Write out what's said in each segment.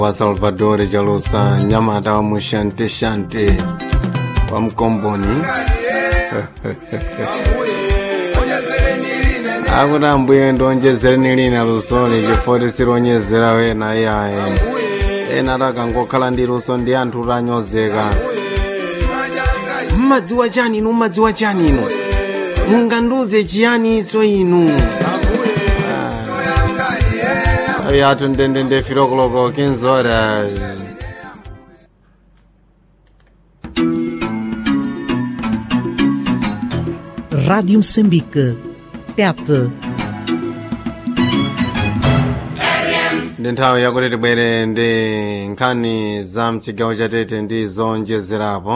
wa salvador chalusa nyamata wa mushanteshante wa mkomboni akuti ambuye ndonjezereni lina lusoni chifoti silonyezera wena iyaye ena takangokhala ndi luso ndi anthu tanyozeka mmadziwa chani inu mmadziwa chani inu munganduze chiyani iso inu ayi athu ndende ndefilokoloko 15 horas Rádio Moçambique. Tete. ndi nthawi yakuti tibwere ndi nkhani za mchigawo chatete ndi zonjezerapo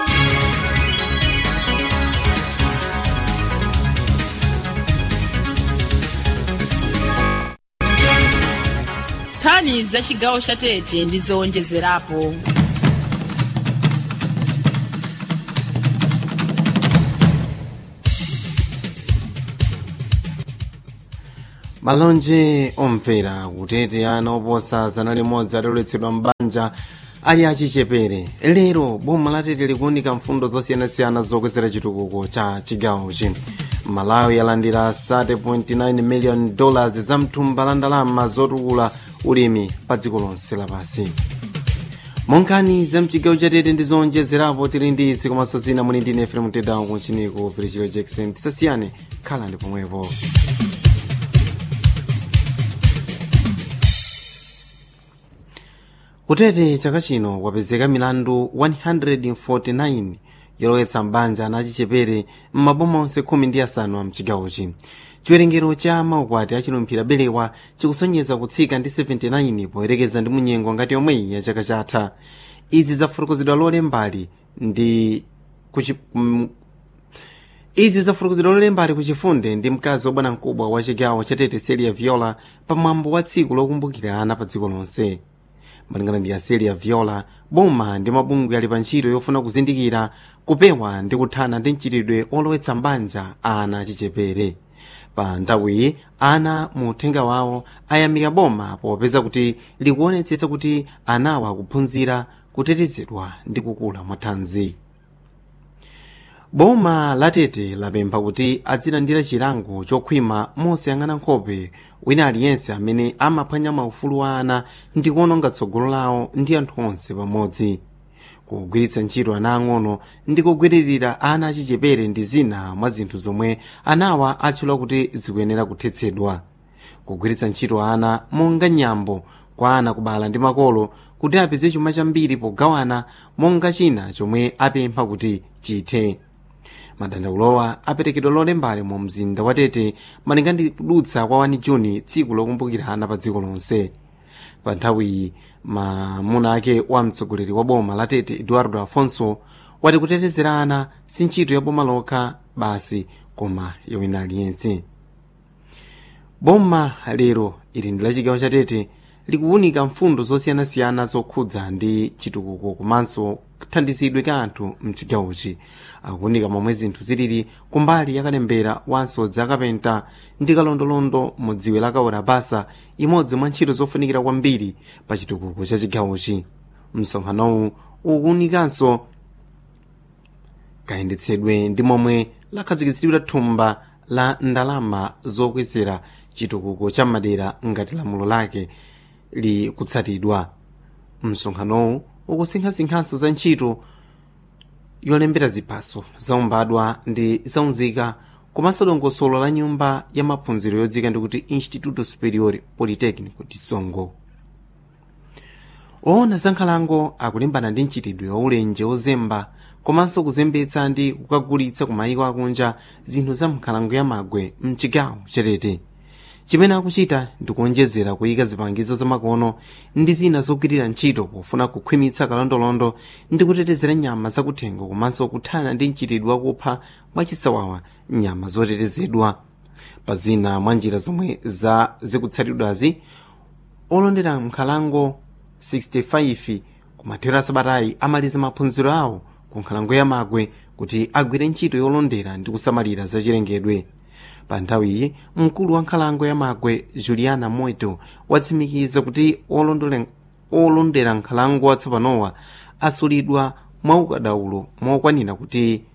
nkhani za chigawo cha tete ndi zowonjezerapo malonje omvera kutete ana oposa zana limodzi atoletsedwa m'banja ali achichepere lero boma latete likuunika mfundo zosiyanasiyana zokwezera chitukuko cha chigawochi malawi yalandira 30.9 million dollars za mthumba la ndalama zotukula ulimi pa dziko lonse lapansi monkhani za mchigawo chatete ndi zonjezerapo tili ndi izi komanso zina muli ndine efrem tedawo kunchiniko vilichiro jackson tisasiyane khala ndi pomwepo kutete chaka chino kwapezeka milandu 149 yolowetsa mbanja ana achichepere m'maboma onse khumi ndi asanu a mchigawochi chiwerengero cha maukwati achilumphira belewa chikusonyeza kutsika ndi 79 poyerekeza ndi munyengo ngati yomweyi ya chaka chatha izi zafotokozedwa lolembali ndi kuchi, mm, izi zafotokozedwa lolembali kuchifunde ndi mkazi wobwana mkubwa wa chigawo cha tete celia viola pamwambo wa tsiku lokumbukira ana pa dziko lonse malingana ndi celia viola boma ndi mabungwe ali pa ntchito yofuna kuzindikira kupewa ndi kuthana ndi mchitidwe olowetsa mbanja ana achichepere pa nthawiyi ana mu uthenga wawo ayamika boma popeza kuti likuonetsetsa kuti anawa akuphunzira kutetezedwa ndi kukula mwathanzi boma latete lapempha kuti adzilandira chilango chokhwima mosayang'ana nkhope wina aliyense amene amaphwanya maufulu wa ana ndi kuononga tsogolo lawo ndi anthu onse pamodzi kugwiritsa ntchito ana ang'ono ndi kugwiririra ana achichepere ndi zina mwa zinthu zomwe anawa atchula kuti zikuyenera kuthetsedwa kugwiritsa ntchito ana monga nyambo kwa ana kubala ndi makolo kuti apeze chuma chambiri pogawana monga china chomwe apempha kuti chithe madandaulowa aperekedwa lolembali mu mzinda wa tete malinga ndi kudutsa kwa 1 juni tsiku lokumbukira ana pa dziko lonse pa nthawiyi mamuna ake wa mtsogoleri wa boma la tete eduardo afonso wati kutetezera ana si ntchito ya boma lokha basi koma yawina aliyense boma lero ili ndi la chigawo cha tete likuwunika mfundo zosiyanasiyana zokhudza ndi chitukuko komanso kuthandizidwe ka anthu mchigawochi akuwunika momwe zinthu zilili kumbali yakalembera wansodzi akapenta ndi kalondolondo mu dziwe la kaora basa imodzi mwa ntchito zofunikira kwambiri pa chitukuko cha chigawochi msonkhanowu ukuwunikanso kayendetsedwe ndi momwe lakhazikitsidwira thumba la ndalama zokwezera chitukuko cha madera ngati lamulo lake likutsatidwa msonkhanowu ukusinkhasinkhanso za ntchito yolembera ziphaso zaumbadwa ndi zaunzika komanso dongosolo la nyumba ya maphunziro yodzika ndikuti instituto superior polytechnico tisongo oona za nkhalango akulimbana ndi mchitidwe waulenje ozemba komanso kuzembetsa ndi kukagulitsa ku mayiko akunja zinthu za nkhalango ya magwe mchigawo chatete chimene akuchita ndi kuonjezera kuyika zipangizo zamakono ndi zina zogwirira ntchito pofuna kukhwimitsa kalondolondo ndi kutetezera nyama zakuthengo komanso kuthana ndi mchitidwe wakupha mwachisawawa nyama zotetezedwa pa zina mwa njira zomwe za zikutsatidwazi olondera nkhalango 65 kumathero asabatayi amaliza maphunziro awo ku nkhalango ya magwe kuti agwire ntchito yolondera ndi kusamalira zachilengedwe pa nthawiyi mkulu wa nkhalango ya magwe juliana moito watsimikiza kuti olondole- olondera nkhalango watsopanowa asulidwa mwaukadaulo mokwanira kuti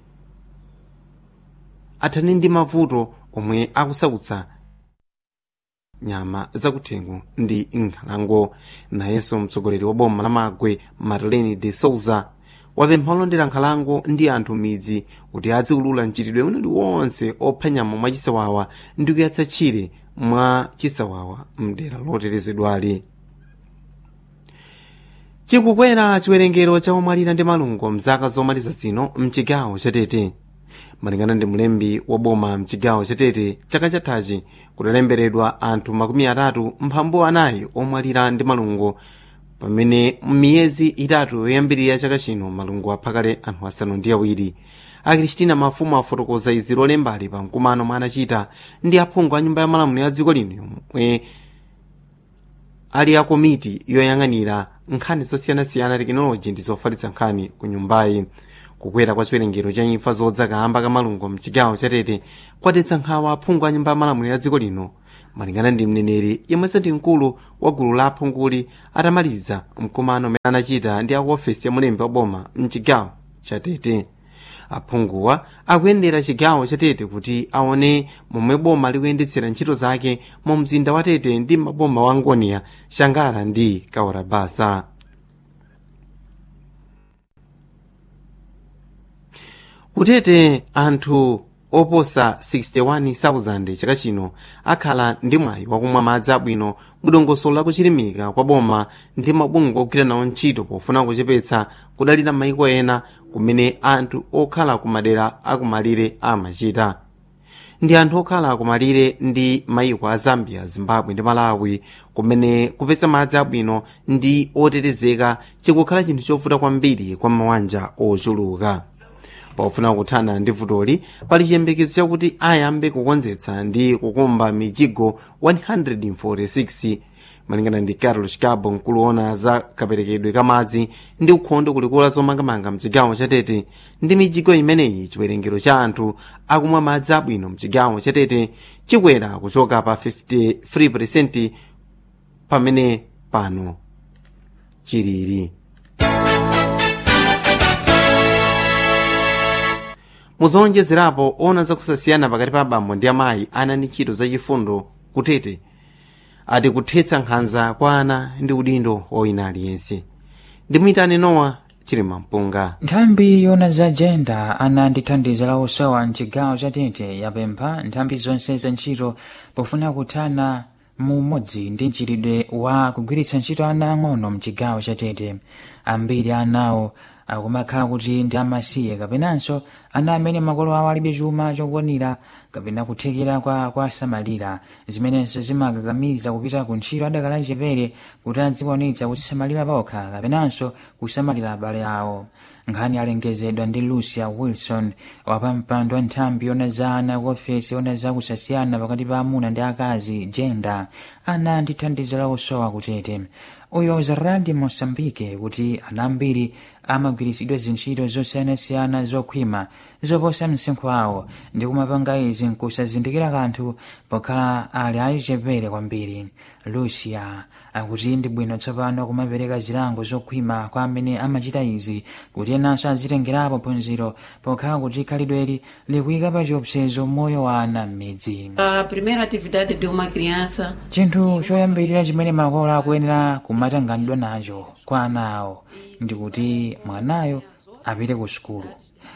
athane ndi mavuto omwe akusautsa nyama zakuthengo ndi nkhalango nayenso mtsogoleri wa boma la magwe marlene de souza wapempha olondera nkhalango ndi anthu midzi kuti adziulula mchitidwe uliwonse opha nyama mwachisawawa ndi kuyatsa tchire mwa chisawawa mdera lotetezedwali chikukwera chiwerengero cha omwalira ndi malungo mzaka zomaliza zino mchigawo chatete malingana ndi mlembi wa boma mchigawo chatete chaka chathachi kudalemberedwa anthu makumi atatu mphambu anayi omwalira ndi malungo pamene miyezi itatu yoyambirira chaka chino malungo apha kale anthu asanu ndi awiri akristina mafumu afotokoza izi lolembali pa mkumano mwa anachita ndi aphungu a nyumba ya malamulo ya dziko lino yomwe ali a komiti yoyang'anira nkhani zosiyanasiyana tekinoloji ndi zofalitsa nkhani ku nyumbayi kukwera kwa chiwerengero cha imfa zodzakamba ka malungo mchigawo chatete kwadetsa nkhawa aphungu a nyumba ya malamulo ya dziko lino malingana ndi mneneri yemwenso ndi mkulu wa gulu la aphunguli atamaliza mkumano umene anachita ndi aku ofesi ya mulembi wa boma mchigawo chatete aphunguwa akuyendera chigawo chatete kuti aone momwe boma likuyendetsera ntchito zake mu mzinda wa tete ndi maboma wa ngoniya shangara ndi kaorabasa kutete anthu oposa 61,000 chaka chino akhala ndi mwayi wakumwa madzi abwino mudongosolo lakuchilimika kwa boma ndi mabungwe ogwira nawo ntchito pofuna kuchepetsa kudalira maiko ena kumene anthu okhala kumadera akumalire amachita ndi anthu okhala kumalire ndi maiko a zambia zimbabwe ndi malawi kumene kupeza madzi abwino ndi otetezeka chikukhala chinthu chovuta kwambiri kwa mawanja ochuluka pofuna kuthana ndi vutoli pali chiyembekezo chakuti ayambe kukonzetsa ndi kukumba mijigo 146 malingana ndi carlos cabo mkuluona za kaperekedwe ka madzi ndi ukhondo kulikula zomangamanga mchigawo chatete ndi mijigo imeneyi chiwerengero cha anthu akumwa madzi abwino mchigawo chatete chikwera kuchoka pa 53% pamene pano chilili muzonjezerapo ona zakusasiyana pakati pa abambo ndi amayi ana ndi ntchito zachifundo kutete ati kuthetsa nkhanza kwa ana ndi udindo wowina aliyense ndimuyitane nowa chilima mpunga nthambi yona za jenda ana ndi thandizo la osowa mchigawo cha tete yapempha nthambi zonse za ntchito pofuna kuthana mumodzi ndi mchitidwe wa kugwiritsa ntchito ana ang'ono mchigawo cha tete ambiri anawo akumakhala kuti ndi amasiye kapenanso ana amene makolo awo alibe chuma chokwanira kapena kuthekera kwa kwasamalira zimenenso zimakakamiza kupita ku ntchito adakala chepere kuti adzikwanitsa kusamalira pokha kapenanso kusamalira abale awo nkhani alengezedwa ndi lucia wilson wapampando wa nthambi yona za ana ku ofesi yona za kusasiyana pakati pa amuna ndi akazi jenda ana ndi thandizo la osowa kutete uyo zaradi mosambike kuti ana ambiri amagwiritsidwa zintchito zosiyanasiyana zokhwima zoposa msinkhu awo ndi kumapanga izi nkusazindikira kanthu pokhala ali achichepere kwambiri lucia akuti ndi bwino tsopano kumapereka zilango zokhwima kwa amene amachita izi kuti enanso azitengerapo phunziro pokhala kuti khalidweli likuyika pa chiopsezo moyo wa ana m'midzi A primeira atividade de uma criança chinthu choyambirira chimene makolo akuyenera kumatanganidwa nacho kwa ana awo ndi kuti mwanayo apite ku sukulu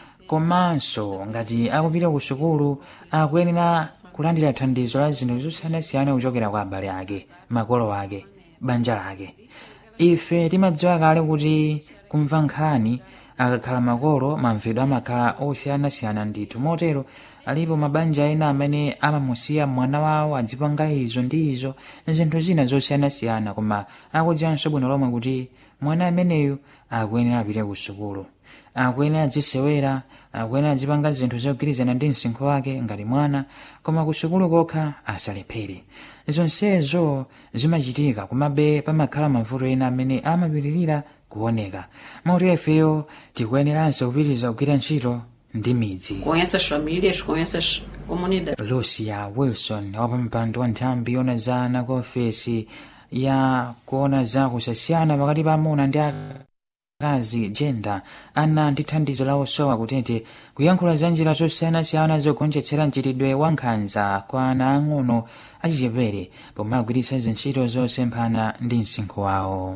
komanso ngati akupita ku sukulu akuyenera kulandira thandizo la zinthu zosiyanasiyana kuchokera kwa abale ake makolo ake banja lake ife timadziwa kale kuti kumva nkhani akakhala makolo mamvedwe amakhala osiyanasiyana ndithu motero alipo mabanja ena amene amamusiya mwana wawo adzipanga izo ndi izo zinthu zina zosiyanasiyana koma akudziwanso bwino lomwe kuti mwana ameneyu akuyenera apite ku sukulu akuyenera adzisewera akuyenera adzipanga zinthu zogwirizana ndi msinkhu wake ngati mwana koma ku sukulu kokha asalephere zonsezo zimachitika komabe pamakhala mavuto ena amene amapitirira kuoneka motero ifeyo tikuyeneranso kupitiriza kugwira ntchito ndi midzi com essas famílias, com essas comunidades. lucia wilson wapampando wa nthambi yona za ana ku ofesi ya kuona za kusasiyana pakati pa amuna ndi akazi gender ana ndi thandizo la osowa kutete kuyankhula za njira zosiyanasiyana zogonjetsera mchitidwe wa nkhanza kwa ana ang'ono achichepere pomwe agwiritsa zintchito zosemphana ndi msinkhu wawo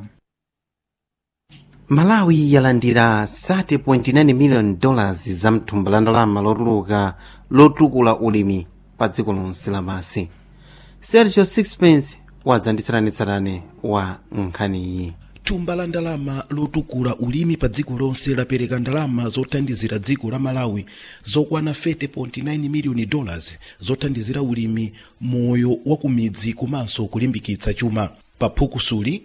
malawi yalandira 30.9 million dollars za mthumba la ndalama lotuluka lotukula ulimi pa dziko lonse lapansi sergio sixpence wadzanditsatanitsatane wa nkhaniyi thumba la ndalama lotukula ulimi pa dziko lonse lapereka ndalama zothandizira dziko la malawi zokwana 30.9 miliyoni dollars zothandizira ulimi moyo wa kumidzi komanso kulimbikitsa chuma pa phukusuli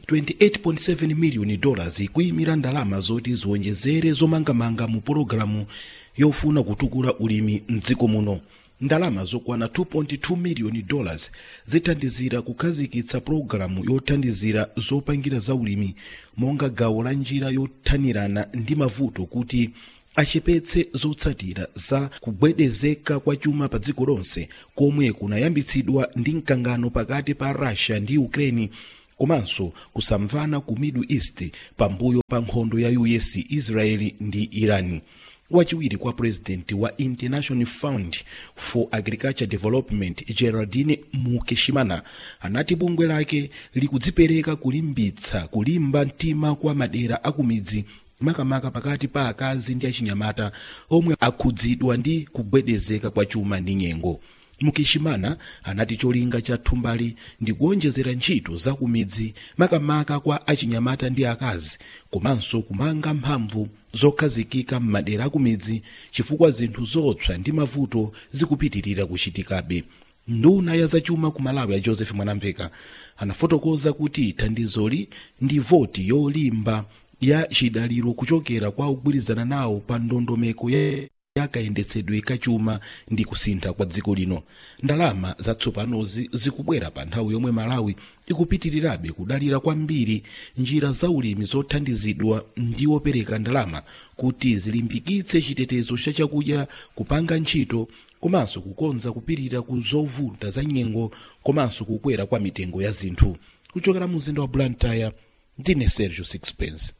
28.7 miliyoni dollars kuyimira ndalama zoti ziwonjezere zomangamanga mu pologalamu yofuna kutukula ulimi mdziko muno ndalama zokwana 2.2 miliyoni dollars zithandizira kukhazikitsa pologalamu yothandizira zopangira za ulimi monga gawo la njira yothanirana ndi mavuto kuti achepetse zotsatira za kugwedezeka kwa chuma pa dziko lonse komwe kunayambitsidwa ndi mkangano pakati pa russia ndi ukraine komanso kusamvana ku middle east pambuyo pa nkhondo ya us israeli ndi irani wachiwiri kwa president wa international fund for agriculture development geraldine mukeshimana anati bungwe lake likudzipereka kulimbitsa kulimba mtima kwa madera akumidzi makamaka pakati pa akazi ndi achinyamata omwe akhudzidwa ndi kugwedezeka kwa chuma ndi nyengo mukeshimana anati cholinga cha thumbali ndi kuonjezera ntchito za kumidzi makamaka kwa achinyamata ndi akazi komanso kumanga mphamvu zokhazikika m'madera akumidzi chifukwa zinthu zopsa ndi mavuto zikupitirira kuchitikabe nduna ya zachuma ku malawi ya joseph mwanamveka anafotokoza kuti thandizoli ndi voti yolimba ya chidaliro kuchokera kwa ogwirizana nawo pa ndondomeko ya yakayendetsedwe kachuma ndi kusintha kwa dziko lino ndalama zatsopanozi zikubwera pa nthawi yomwe malawi ikupitirirabe kudalira kwambiri njira za ulimi zothandizidwa ndi opereka ndalama kuti zilimbikitse chitetezo cha chakudya kupanga ntchito komanso kukonza kupirira ku zovuta za nyengo komanso kukwera kwa mitengo ya zinthu kuchokera mu mzinda wa blantyre ndine sergio sixpence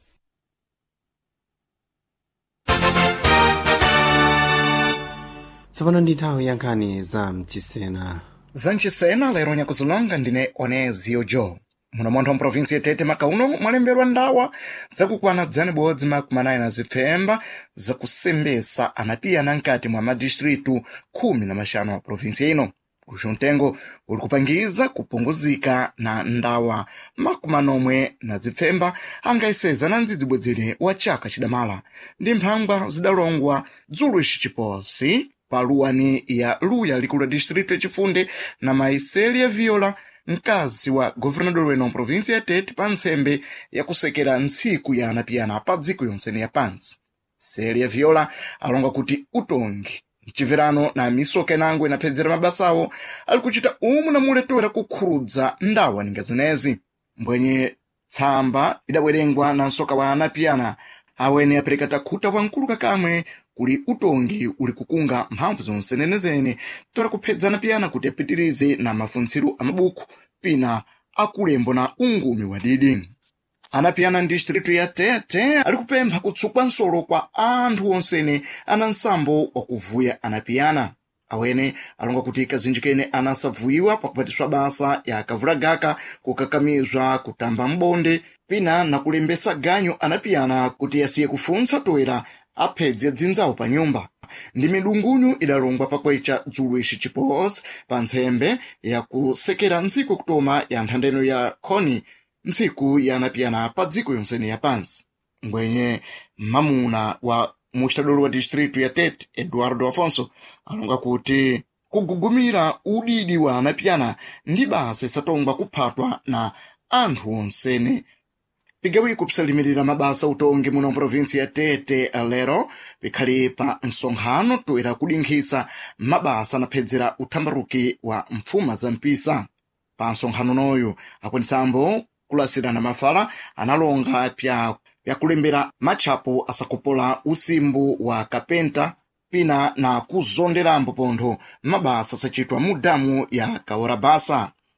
tsopano ndi nthawi ya nkhani za mchisena zanchisena lero nyakuzilonga ndine onezio jo muno montho mprovinsi yetete makauno mwalemberwa ndawa zakukwana dzani bodzi makumanayi na zipfemba zakusembesa anapiyana nkati mwa madistritu khumi na maxanu a provinsi ino kuxo mtengo uli kupangiza kupunguzika na ndawa makumanomwe na zipfemba angayiseza na ndzidzibwedzere wa chaka chidamala ndi mphangwa zidalongwa dzulo ixi chiposi pa luwani ya luya likulu la distritu yachifunde na maiseli ya viola mkazi wa governador weno mprovinsi ya tete pa ntsembe yakusekera ntsiku ya anapiyana pa dziko yonsene ya pansi seli ya viola alonga kuti utongi mchibverano na misoka inango inaphedzera mabasa awo ali kuchita umu na muletowera kukhurudza ndawa ninga zenezi mbwenye tsamba idabwerengwa na msoka wa anapiyana awene apereka takhuta wamkulu kakamwe kuli utongi uli kukunga mphamvu zonsenenezene tora kuphedzana piyana kuti apitirize na mafuntsiro a mabuku pina akulembo na ungumi wa didi anapiyana distritu ya tete ali kupempha kutsukwa nsolo kwa anthu onsene ana nsambo wakuvuya anapiyana awene alonga kuti kazinjikene anasavuyiwa pakupatiswa basa ya kavulagaka kukakamizwa kutamba mbonde pina na kulembesa ganyo anapiyana kuti asiye kufuntsa toera aphedze dzinzawo pa nyumba ndi midungunyu idalongwa pakwecha dzulo ixi chiposi pa ntsembe yakusekera ntsiku kutoma ya nthandeno ya khoni ntsiku ya anapiyana pa dziko yonsene ya pansi mbwenye mamuna wa muxitadolo wa distritu ya tete eduardo afonso alonga kuti kugugumira udidi wa anapiyana ndi basa isatongwa kuphatwa na anthu onsene pigawi kupsalimirira mabasa utongi muno mprovinsi ya tete lero pikhali pa nsonkhano toera kudinkhisa mabasa anaphedzera uthambaruki wa mpfuma za mpisa pa nsonkhano noyu akwanisambo kulasirana mafala analonga pya pyakulembera matchapo asakopola usimbu wa kapenta pina na kuzonderambo pontho mabasa asachitwa mu damu ya kaorabasa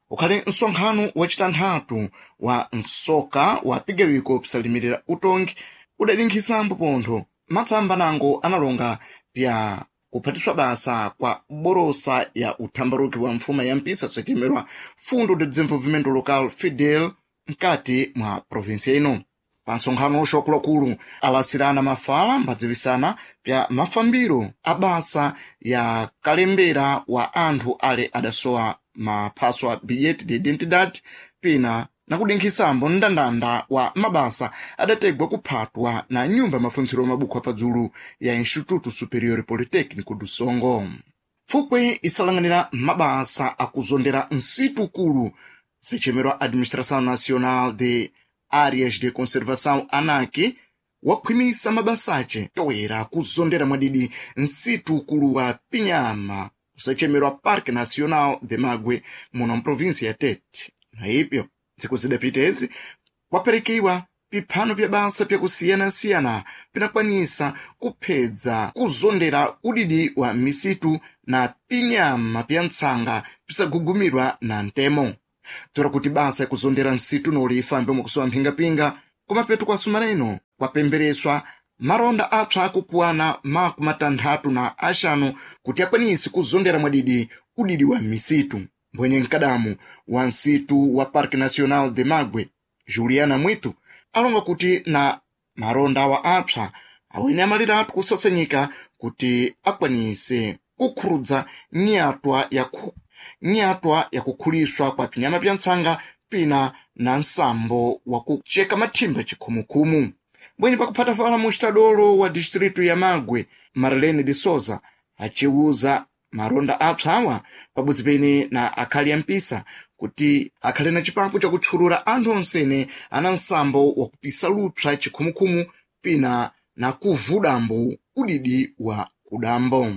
ukhale msonkhano wacitanthatu wa msoka wa pigawiko pisalimirira utongi udalinkhisambo pontho matsamba nango analonga pya kuphatiswa basa kwa borosa ya uthambaruki wa mfuma ya mpisa tsakemerwa fundo de desenvolvimento local fidel mkati mwa provinsia ino pa nsonkhano uxo wakulukulu alasirana mafala mbadziwisana pya mafambiro a basa ya kalembera wa anthu ale adasowa maphaso a bilhete de identidade pina na kudinkhisambo mndandanda wa mabasa adategwa kuphatwa na nyumba mafuntsiro mabukhu apadzulu ya instituto superior polytechnico do songo pfupwe isalanganira mabasa akuzondera nsitu ukulu sechemerwa administração nacional de áreas de conservação ANAC wakhwimisa mabasa ace toera kuzondera mwadidi nsitu ukulu wa pinyama usachemerwa parque nacional de magwe muno mprovinsia ya tete na ipyo ntsiku zidapitezi kwaperekiwa piphano pya basa pyakusiyana-siyana pinakwanisa kuphedza kuzondera udidi wa misitu na pinyama pya ntsanga pisagugumirwa na ntemo tora kuti basa yakuzondera nsitu noli ifambe mwakusowa mphingapinga kumapeto kwa sumaleno kwapembereswa maronda apsa akupuwana maku matanthatu na axanu kuti akwanise kuzondera mwadidi udidi wa misitu mbwenye mkadamu wa nsitu wa parque nacional de magwe juliana mwitu alonga kuti na maronda awa apsa awene amaliratu kusasanyika kuti akwanise kukhurudza nyatwa ya ku nyatwa yakukhuliswa kwa pinyama pya ntsanga pina na nsambo wa kucheka mathimba chikhumukhumu bwenye pakuphata fala mu xitadolo wa distritu ya magwe marlene de souza aciwuza maronda apsa awa pabodzi pene na akhali ya mpisa kuti akhale na cipapo cakutchulula anthu onsene ana nsambo wakupisa lupsa chikhumukhumu pina na kuvudambo udidi wa kudambo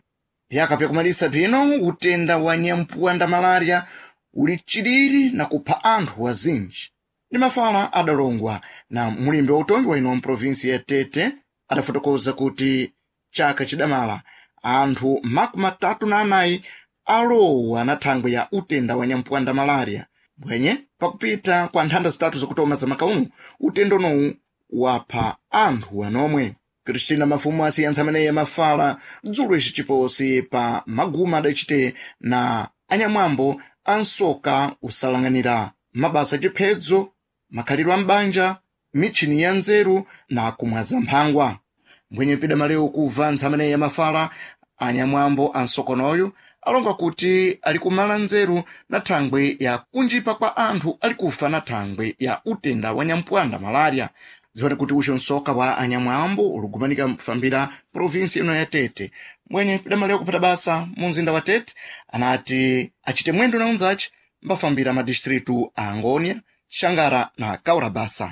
pyaka pyakumalisa pino utenda wa nyampuwanda malaria uli chiliri na kupha anthu wazinji ndi mafala adalongwa na mulimbi wa utongi wa ino mprovinsi ya tete adafotokoza kuti chaka chidamala anthu maku matatu na anayi alowa na thangwe ya utenda wa nyampuwanda malaria bwenye pakupita kwa nthanda zitatu zakutoma za makauno utenda unowu wapha anthu anomwe kristina mafumu asiyanza ameneyi amafala dzulo ici ciposi pa maguma adacite na anyamwambo a nsoka usalang'anira mabasa aciphedzo makhalidwe a mbanja mitchini ya nzeru na kumwaza mphangwa mbwenye pida maleu kuva ntsa ameneyi amafala anyamwambo a nsokonoyo alonga kuti ali kumala nzeru na thangwe ya kunjipa kwa anthu ali kufa na thangwe ya utenda wa nyampwanda malaria dziwani kuti ucho nsoka wa anyamwambo uligumanika kufambira provinsi ino ya tete mwenye pidamaliwa kupata basa mu mzinda wa tete anati acite mwendo na unzace mbafambira madistritu a angonia xangara na kaurabasa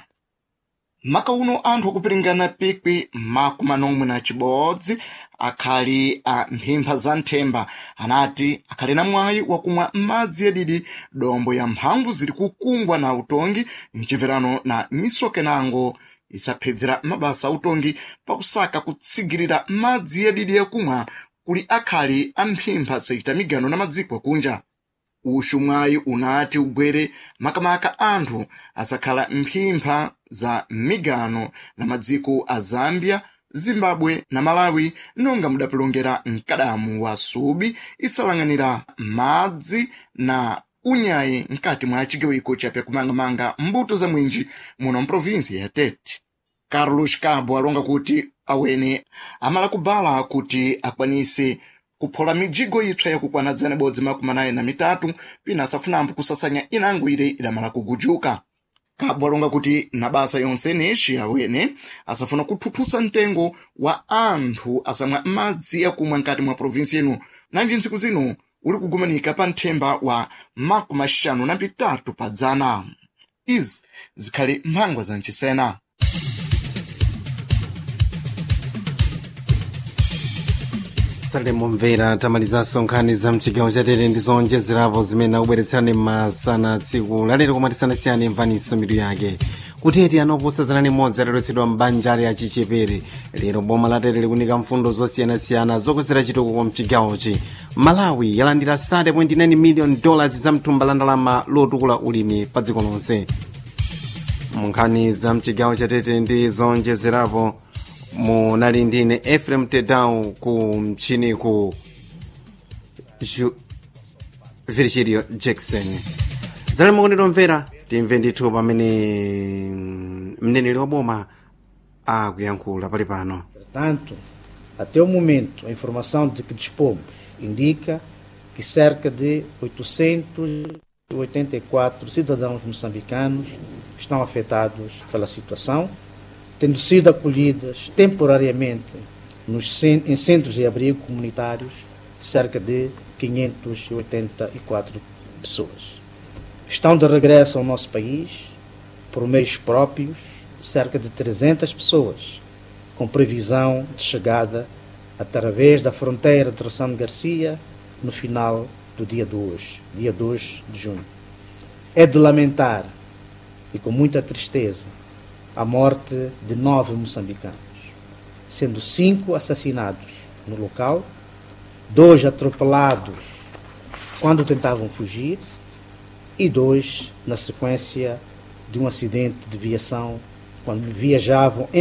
maka uno anthu akupiringana pikwi maku manomwe na cibodzi akhali a mphimpha za nthemba anati akhali na mwayi wakumwa madzi yadidi dombo ya mphamvu ziri kukungwa na utongi mcibverano na misoke nango isaphedzera mabasa a utongi pakusaka kutsigirira madzi yadidi yakumwa kuli akhali a mphimpha sachita migano na madziko akunja uxu mwayi unati ugwere makamaka anthu asakhala mphimpha za migano na madziko a zambia zimbabwe na malawi nonga mudapilongera mkadamu wa subi isalang'anira madzi na unyayi mkati mwa cigawiko capya kumangamanga mbuto za mwinji muno mprovinsi ya tete carlos cabo alonga kuti awene amala kubala kuti akwanise kuphola mijigo ipsa yakukwana dzana bodzi makumi anayi na mitatu pina asafunambo kusasanya inango ire idamala kugujuka cabo alonga kuti na basa yonse nexi awene asafuna kuthuthusa mtengo wa anthu asamwa madzi yakumwa mkati mwa provinsi ino nanji ntsiku zino uli kugumanika pa nthemba wa makumi axanu na pitatu pa dzana izi zikhali mphangwa za mcisena salemomvera tamalizanso nkhani za mchigawo chatete ndi zonjezerapo zimene akubweretserani masana tsiku lalero komwe tisanasiyane mvaniso mitu yake kuteti anoposa zanani modzi atadwetsedwa m'banja ali achichepere lero boma latete likunika mfundo zosiyanasiyana zokwezera chitukuko mchigawochi malawi yalandira 30.9 million dollars za mthumba la ndalama lotukula ulimi pa dziko lonse munkhani za mchigawo chatete ndi zonjezerapo munali ndine efrem tedau ku mchiniku Ju- virgilio jackson zali makondedwa mvera timve ndithu pamene mm, mneneri wa boma akuyankhula pali pano Portanto, até o momento, a informação de que dispomos indica que cerca de 884 cidadãos moçambicanos estão afetados pela situação, tendo sido acolhidas temporariamente nos, cen- em centros de abrigo comunitários cerca de 584 pessoas. Estão de regresso ao nosso país, por meios próprios, cerca de 300 pessoas, com previsão de chegada através da fronteira de Rossano Garcia no final do dia de hoje, dia 2 de junho. É de lamentar, e com muita tristeza, a morte de nove moçambicanos, sendo cinco assassinados no local, dois atropelados quando tentavam fugir e dois na sequência de um acidente de viação quando viajavam em